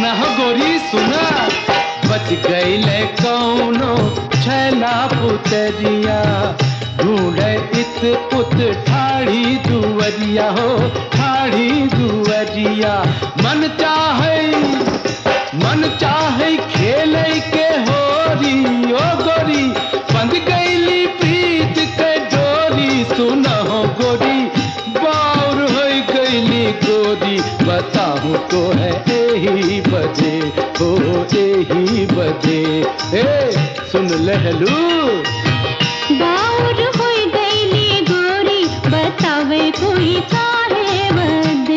सुना हो गोरी सुना बच गईले कौनो छैला पुतरिया ढूंढे इत उत ठाड़ी दुवरिया हो ठाड़ी दुवरिया मन चाहे मन चाहे खेले के होरी ओ गोरी बंद गईली प्रीत के डोरी सुना हो गोरी बाउर हो गईली गोरी बताऊं तो है यही बजे हो यही बजे ए सुन लहलू बाउर होई गईली गोरी बतावे कोई काहे बदे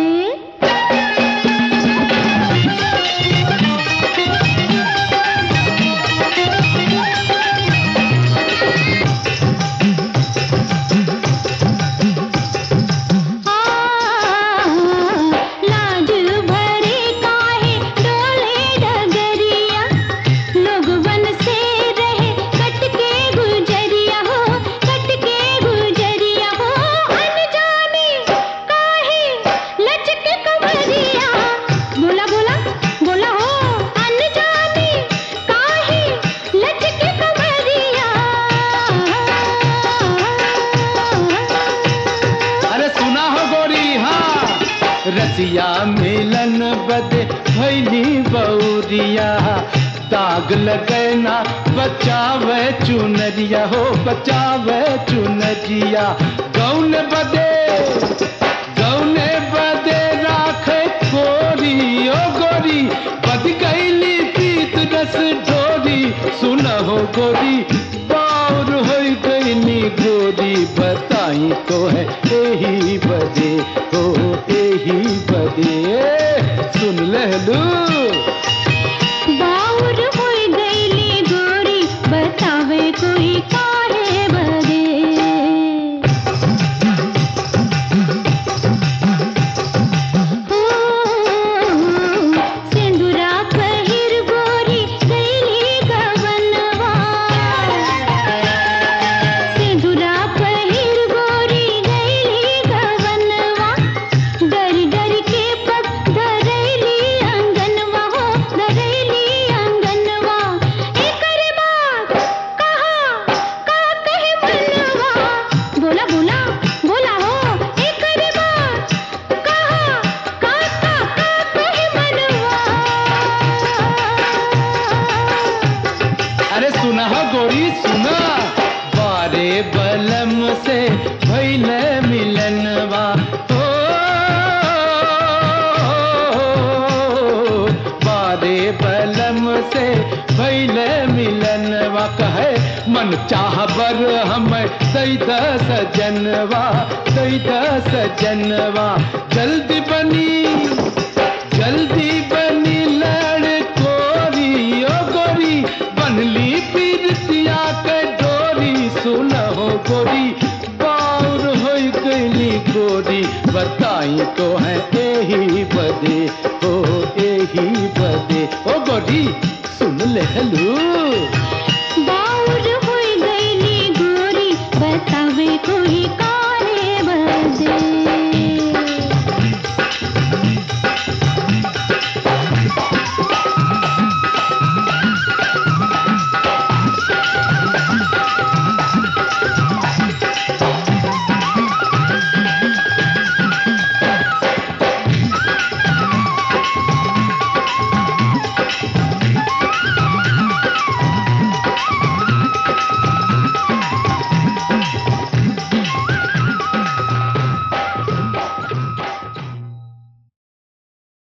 लाज भरे काहे डोले डगरिया लोगवन से रहे कट के गुजरिया हो कट के गुजरिया हो अनजाने काहे लचके कमरिया बोला बोला बोला हो अनजाने काहे लचके कमरिया अरे सुना हो गोरी हाँ रसिया मिलन बदे भैली बौरिया दाग लगना बचावे चुनरिया हो बचावे चुनरिया गौन बदे गौने बदे राखे गोरी ओ गोरी बद गईली पीत रस ढोरी सुना हो गोरी बाउर हो गईली गोरी बताई तो है यही बजे हो यही बजे सुन लहलू बाउर होई गईली गोरी बतावे कोई काहे बदे हो, सिंदूरा पहिर गोरी गईली गवनवा सिंदूरा पहिर गोरी गईली गवनवा डर डर के पग धरैली अंगनवा हो धरैली अंगनवा एकर बात कहा का कहे मनवा बोला बोला बोला हो एकर बात कहा का का का कहे मनवा अरे सुना हो गोरी सुना बारे बलम से भैले मिलनवा ओ बारे बलम से भैले मिलनवा कहे मन चाह बर हम दैद सजनवा दैद सजनवा जल्दी बनी जल्दी बनी लड़ कोरी ओ गोरी बनली पीरतिया के डोरी सुन हो गोरी बाउर हो गईली गोरी बताई तो है यही बदे ओ यही बदे ओ गोरी सुन ले हलू